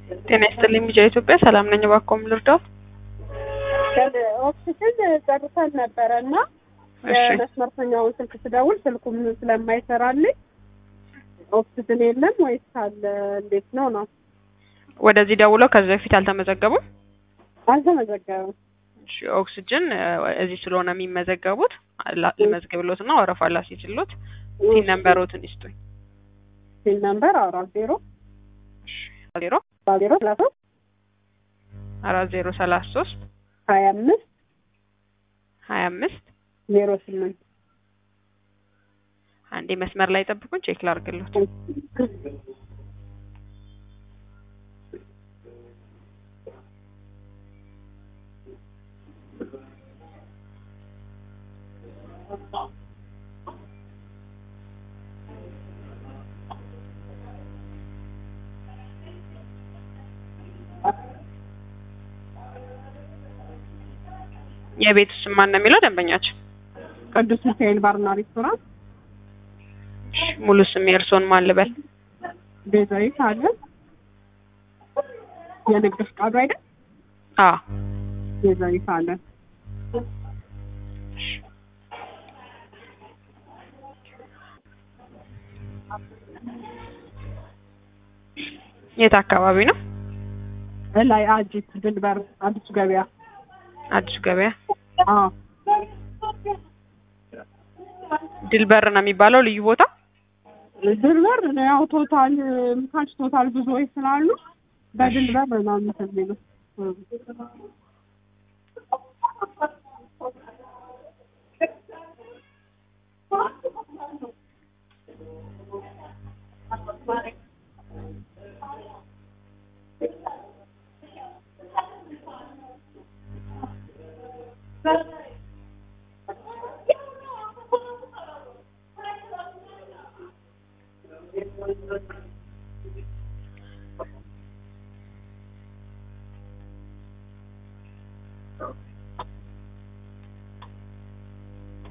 ጤና ይስጥልኝ ቢጃ ኢትዮጵያ ሰላም ነኝ። እባክዎን ልርዳዎት? ኦክሲጅን ጨርሰን ነበረ እና እሺ የመስመርተኛውን ስልክ ስደውል ስልኩም ስለማይሰራልኝ ኦክሲጅን የለም ወይስ አለ እንዴት ነው ነው? ወደዚህ ደውለው ከዚህ በፊት አልተመዘገቡም? አልተመዘገበም። እሺ ኦክስጅን እ፣ እዚህ ስለሆነ የሚመዘገቡት ላ- ልመዝግብሎት እና ወረፋ ላስይዝሎት ሲን ነምበሮትን ይስጡኝ። ሲል ነምበር አራት ዜሮ ዜሮ ዜሮ ሰላሳ አራት ዜሮ ሰላሳ ሶስት ሀያ አምስት ሀያ አምስት ዜሮ ስምንት አንዴ መስመር ላይ ጠብቁን፣ ቼክ ላርግሎት። የቤት ስም ማን ነው የሚለው ደንበኛችን? ቅዱስ ሚካኤል ባርና ሬስቶራንት እሺ፣ ሙሉ ስም የእርስዎን ማን ልበል? ቤዛዊት አለ የንግድ ፍቃዱ አይደል? አ ቤዛዊት አለ የት አካባቢ ነው? ላይ አጂት ድልበር አዲሱ ገበያ አዲሱ ገበያ አዎ ድልበር ነው የሚባለው ልዩ ቦታ። ድልበር ያው ቶታል ታች ቶታል ብዙዎች ስላሉ በድልበር ነው እንትን የሚሉት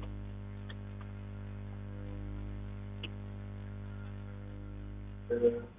Thank you.